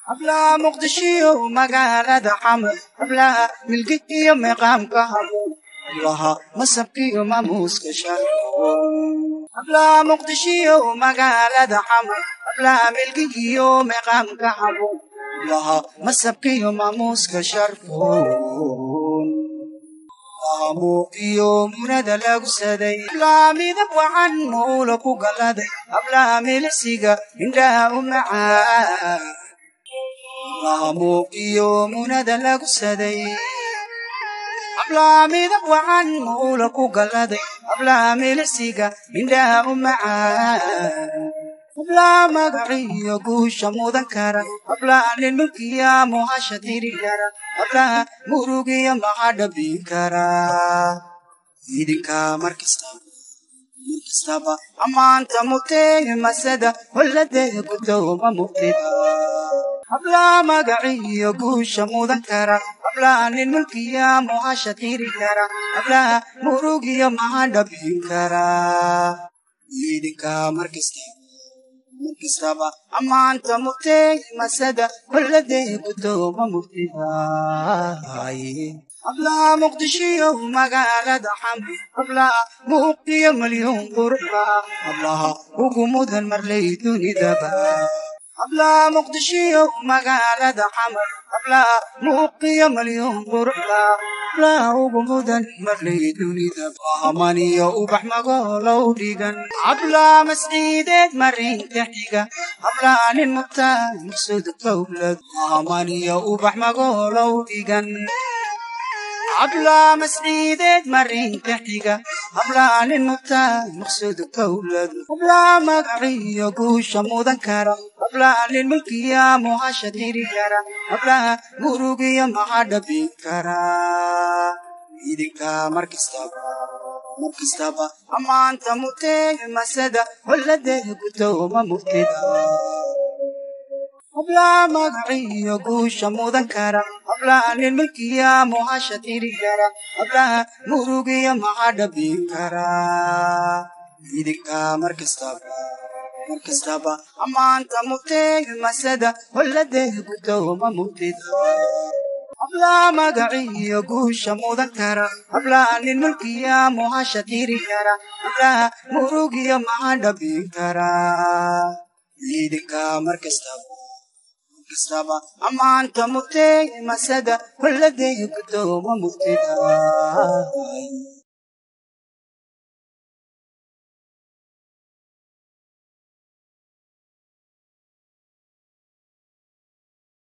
hablaha muqdishiyo magaalada xamar hablaha milki iyo meeqaamka haboon hablaha masabkiyo maamuuska sharfoon hablaha muqdishiyo magaalada xamar hablaha milki iyo meeqaamka haboon hablaha masabkiyo maamuuska sharfoon iyo munada lagu saday hablaha midab wacan mawla ku galaday hablaha milisiga indhaha u macaa iyo munada lagu saday hablaha midab wacan mawla ku galaday hablaha milisiga indhaha u macaa hablaha magaciyo guusha mudan kara hablaha nin mulkiya muhasha tiri kara hablaha murugiya maxa dhabin kara idinka markastaba markastaba ammaanta mugtee masada holladeeda gudowma mugtida hablaha magaciyo guusha mudan kara hablaha nin mulkiya muhasha tiri kara hablaha murugiya maxa dhabin kara idinka markastaba markastaba ammaanta mugtee masada holladeeda gudowma mugtida hablaha muqdishiyo magaalada xamar hablaha muuqiyo malyuun qurba hablaha ugu mudan marlay dunidaba hablaha muqdishiyo magaalada xamar hablaha muuqiyo malyuun qurba hablaha ugu mudan marlay dunidaba amaniyo ubax magoolow dhigan hablaha masciideed marinka xiga hablaha nin mutaan maksud dowlad amaniyo ubax magoolow dhigan hablaha masciideed marinka xiga hablaha nin mutaan maqsuud dowlad hablaha magaciyo guusha mudan kara hablaha nin mulkiya muhasha tiri kara hablaha murugiya maxa dhabin kara idinka markastaba markastaba ammaanta mugtee masada holladeeda gudowma mugtida hablaha magaciyo guusha mudan kara hablaha nin mulkiya muhasha tiri kara hablaha murugiya maxa dhabin kara idinka markastaba markastaba ammaanta mugtee masada holladeeda gudowma mugtida hablaha magaciyo guusha mudan kara hablaha nin mulkiya muhasha tiri kara hablaha murugiya maxa dhabin kara idinka markastaba kastaba ammaanta mugtee masada holladeeda gudowma mugtida